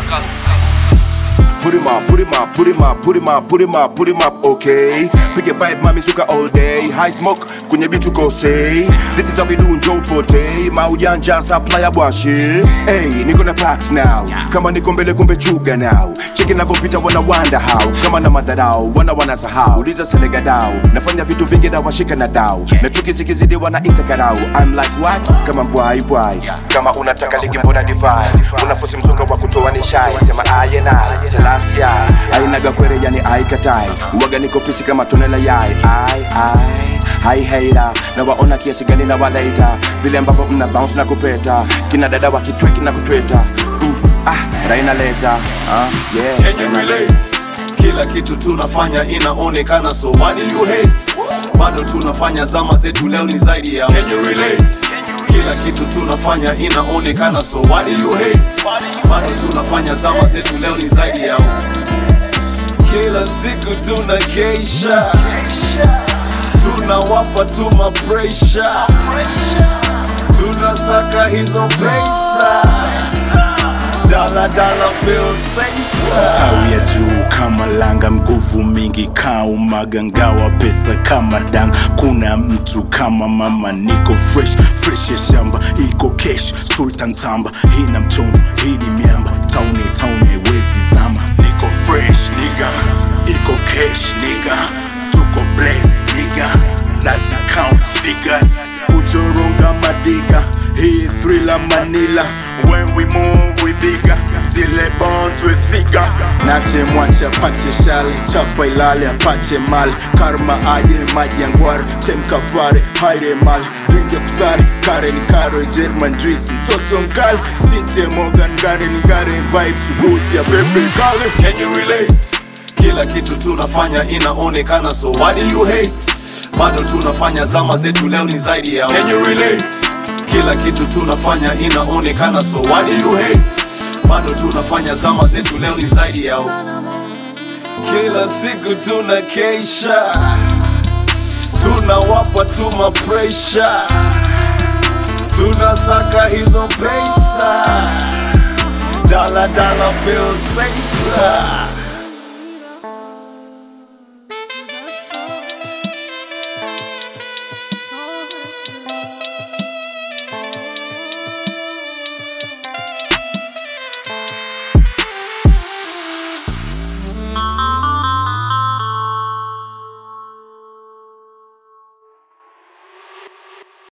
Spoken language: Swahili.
Put him up, put him up, put him up, put him up, put him up, put him up, okay. Pick a vibe, mami suka all day. High smoke, kwenye bitu go say. This is how we do Joe Pote. Maujanja supplier bwashi. Hey, niko na packs now. Kama niko mbele kumbe chuga now. Cheki navyopita wana wonder how. Kama na madharau, wana wanasahau. Uliza selega dau. Nafanya vitu vingi na washika na dau. Na chuki zikizidi wanaita karau. I'm like what? Kama mbwai bwai. Kama unataka ligi mbona divai. Unafusi mzuka wa kutoa ni shai. Sema aye na Selassie ainaga kwere yani aikatai uwaga niko pisi kama tone la yai ai ai hai hater na waona kiasi gani na walaita vile ambavyo mna bounce na kupeta kina dada wa kitweki na kutweta mm, ah raina leta ah, yeah Can you relate? Kila kitu tunafanya inaonekana, so why do you hate? Bado tunafanya zama zetu, leo ni zaidi ya Can you relate? Kila kitu tunafanya inaonekana, so why do you hate? Bado tunafanya zama zetu, leo ni zaidi ya Kila siku tuna keisha, tunawapa tu mapresha, tunasaka hizo pesa, dala dala bill sensa. tawi ya juu kama langa, nguvu mingi kaumaga, ngawa pesa kama dang. Kuna mtu kama mama, niko fresh fresh ya shamba, iko cash sultan tamba, hii na mchombo, hii ni miamba, tauni tauni wezi zama, niko fresh niga, iko cash niga, tuko blessed niga, nazi count figures, kuchoronga madiga, hii thriller Manila, when we move we bigger, zile bones we figure, nache mwache apate shali, chapa ilale apate mali, karma aje maji ya ngware, chemka pare, haire mali, drink ya kusari, kare ni karo, German juice, mtoto mkali, sinte Morgan, gare ni gare, vibes, ubusi ya bebe kale. Can you relate? Kila kitu tunafanya inaonekana, so why do you hate? Bado tunafanya zama zetu, leo ni zaidi ya Can you relate? Kila kitu tunafanya inaonekana, so why do you hate? Bado tunafanya zama zetu, leo ni zaidi ya Kila siku tuna keisha, tunawapa tu mapresha, tunasaka hizo pesa, dala dala bill sensa.